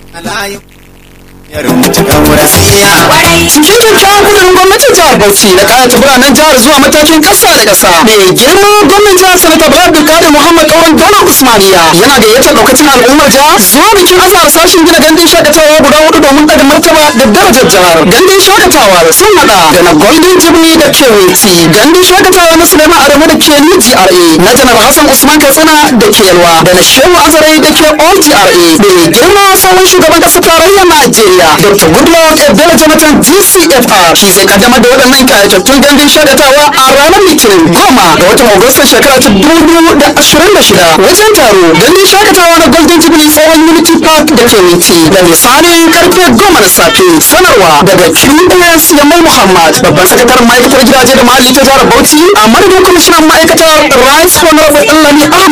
cikin kyakkyawan kudurin gwamnatin jihar bauchi da kayata biranen jihar zuwa matakin ƙasa da ƙasa mai girma gwamnan jihar sanata bala abdulkadir muhammad kauran daular usmaniya yana gayyatar daukacin al'ummar jihar zuwa bikin azahar sashen gina gandun shakatawa guda hudu domin ɗaga martaba da darajar jihar gandun shakatawa sun hada da na golden jubilee da kewiti gandun shakatawa na suleiman adamu da ke new gra na janar hassan usman katsina da ke yalwa da na shehu azarai da ke all gra mai girma sabon shugaban ƙasar tarayyar najeriya dr goodluck ebele jonathan gcfr shi zai kaddamar da waɗannan kayatattun gandun shakatawa a ranar litinin goma ga watan agusta shekara ta dubu da ashirin da shida wajen taro gandun shakatawa na golden jubilee tsohon unity park da ke witi da misalin karfe goma na safe sanarwa daga qs yamal muhammad babban sakataren ma'aikatar gidaje da muhalli ta jihar bauchi a madadin kwamishinan ma'aikatar rice honorable ɗanlami